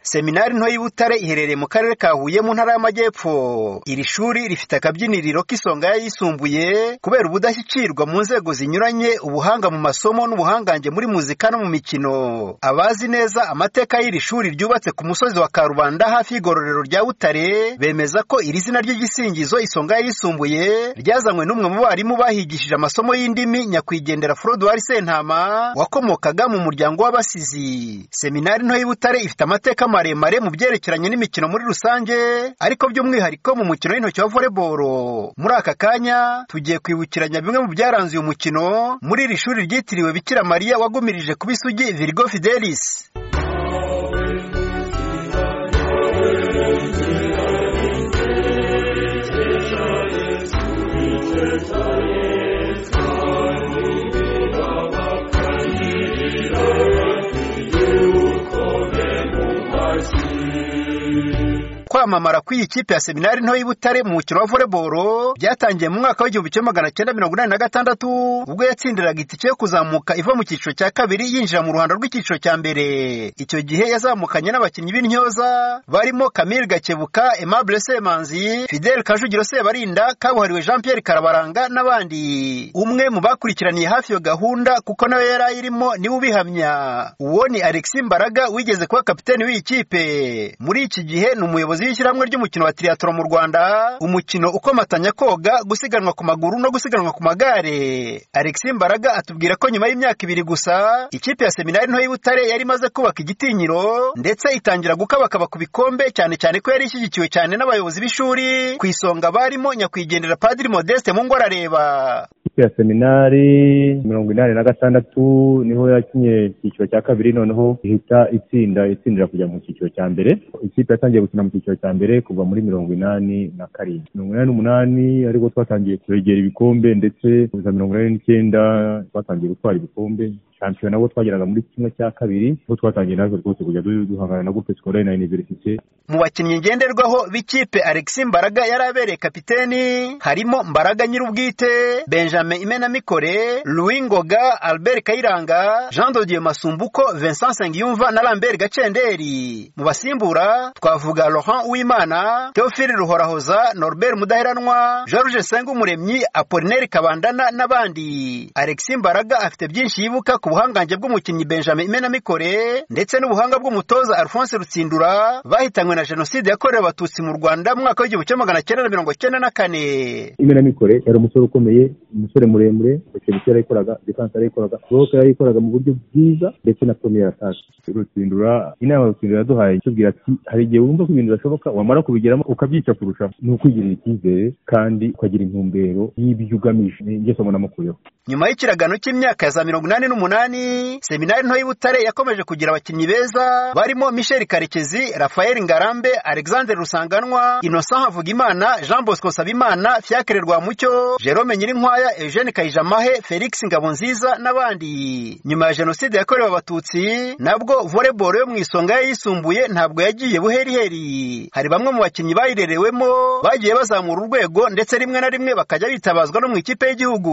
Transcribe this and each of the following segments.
Seminari nto y'i Butare iherereye mu karere ka Huye mu ntara y'Amajyepfo. Iri shuri rifite akabyiniriro k'isonga y'ayisumbuye kubera ubudashyikirwa mu nzego zinyuranye, ubuhanga mu masomo n'ubuhangange muri muzika no mu mikino. Abazi neza amateka y'iri shuri ryubatse ku musozi wa Karubanda hafi y'igororero rya Butare, bemeza ko iri zina ry'igisingizo Isonga y'ayisumbuye ryazanywe n'umwe mu barimu bahigishije amasomo y'indimi nyakwigendera Froduard Sentama wakomokaga mu muryango w'Abasizi. Seminari nto y'i Butare ifite amateka maremare mu byerekeranye n'imikino muri rusange, ariko by'umwihariko mu mukino w'intoki wa volleyball. Muri aka kanya tugiye kwibukiranya bimwe mu byaranze uyu mukino muri iri shuri ryitiriwe Bikira Mariya wagumirije kuba isugi Virgo Fidelis. kwamamara kw'iyi kipe ya seminari nto y'Ibutare mu mukino wa volleyball byatangiye mu mwaka w'igihumbi kimwe magana cyenda mirongo inani na gatandatu ubwo yatsindiraga itike yo kuzamuka iva mu cyiciro cya kabiri yinjira mu ruhando rw'icyiciro cya mbere icyo gihe yazamukanye n'abakinnyi b'intyoza barimo Camille Gakebuka Aimable Semanzi Fidel Kajugiro Sebarinda kabuhariwe Jean Pierre Karabaranga n'abandi umwe mu bakurikiraniye hafi iyo gahunda kuko nawe yari ayirimo niwe ubihamya uwo ni Alexis Mbaraga wigeze kuba kapiteni w'iyi kipe muri iki gihe ni umuyobozi umuyobozi w'ishyirahamwe ry'umukino wa triathlon mu Rwanda umukino ukomatanya koga gusiganwa ku maguru no gusiganwa ku magare Alexis Mbaraga atubwira ko nyuma y'imyaka ibiri gusa ikipe ya seminari nto y'Ibutare yari imaze kubaka igitinyiro ndetse itangira gukabakaba ku bikombe cyane cyane ko yari ishyigikiwe cyane n'abayobozi b'ishuri ku isonga barimo nyakwigendera Padiri Modeste mu ngwarareba ya seminari mirongo inani na gatandatu niho yakinye icyiciro cya kabiri noneho ihita itsinda itsindira kujya mu cyiciro cya mbere ikipe yatangiye gukina mu cyiciro cya mbere kuva muri mirongo inani na karindwi mirongo inani n'umunani ariko twatangiye kwegera ibikombe ndetse kuza mirongo inani n'icyenda twatangiye gutwara ibikombe shampiyona bo twageraga muri kimwe cya kabiri aho twatangiye natwe rwose kujya duhangana na groupe scolaire na universite mu bakinnyi ngenderwaho b'ikipe Alexis Mbaraga yari abereye kapiteni harimo Mbaraga nyir'ubwite Benjamin Imenamikore Louis Ngoga Albert Kayiranga Jean de Dieu Masumbuko Vincent Sengiyumva na Lambert Gacenderi mu basimbura twavuga Laurent Uwimana Theophile Ruhorahoza Norbert Mudaheranwa George Sengumuremyi Apollinaire Kabandana n'abandi Alexis Mbaraga afite byinshi yibuka ku ubuhangange bw'umukinnyi benjamin imenamikore ndetse n'ubuhanga bw'umutoza alphonse rutsindura bahitanywe na jenoside yakorewe abatutsi mu rwanda mu mwaka w'igihumbi kimwe magana cyenda na mirongo cyenda na kane imenamikore yari umusore ukomeye umusore muremure bacebisi yarayikoraga defanse yarayikoraga boroke yarayikoraga mu buryo bwiza ndetse na premier atake rutsindura inama rutsindura yaduhaye itubwira ati hari igihe wumva ko ibintu bidashoboka wamara kubigiramo ukabyica kurushaho ni ukwigirira icyizere kandi ukagira intumbero y'ibyo ugamije ngeso munamukuyeho nyuma y'ikiragano cy'imyaka ya za mirongo inani n'umunani seminari nto y'ibutare yakomeje kugira abakinnyi beza barimo michel karekezi rafael ngarambe alexandre rusanganwa innocent havugimana jean bosco sabimana fiacre rwamucyo jerome nyirinkwaya eugene kayijamahe felix ngabonziza n'abandi nyuma ya jenoside yakorewe abatutsi nabwo volleyball yo mu isonga yayisumbuye ntabwo yagiye buheriheri hari bamwe mu bakinnyi bayirerewemo bagiye bazamura urwego ndetse rimwe na rimwe bakajya bitabazwa no mu ikipe y'igihugu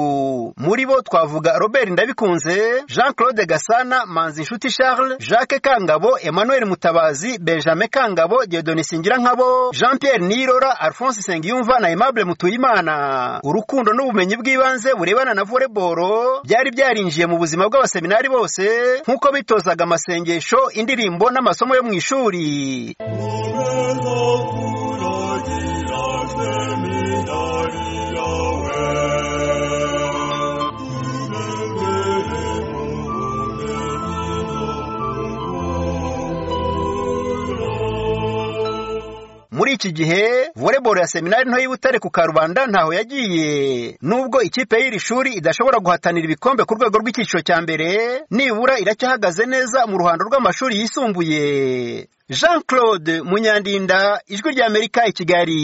muri muri bo twavuga Robert Ndabikunze, Jean Claude Gasana, Manzi Nshuti Charles, Jacques Kangabo, Emmanuel Mutabazi, Benjamin Kangabo, Dieudonne Singirankabo, Jean Pierre Nirora, Alphonse Sengiyumva na Aimable Mutuyimana. Urukundo n'ubumenyi bw'ibanze burebana na volleyball byari byarinjiye mu buzima bw'abaseminari bose nk'uko bitozaga amasengesho, indirimbo n'amasomo yo mu ishuri. muri iki gihe volleyball ya seminari nto y'ibutare ku karubanda ntaho yagiye nubwo ikipe y'iri shuri idashobora guhatanira ibikombe ku rwego rw'icyiciro cya mbere nibura iracyahagaze neza mu ruhando rw'amashuri yisumbuye jean claude munyandinda ijwi ry'amerika i kigali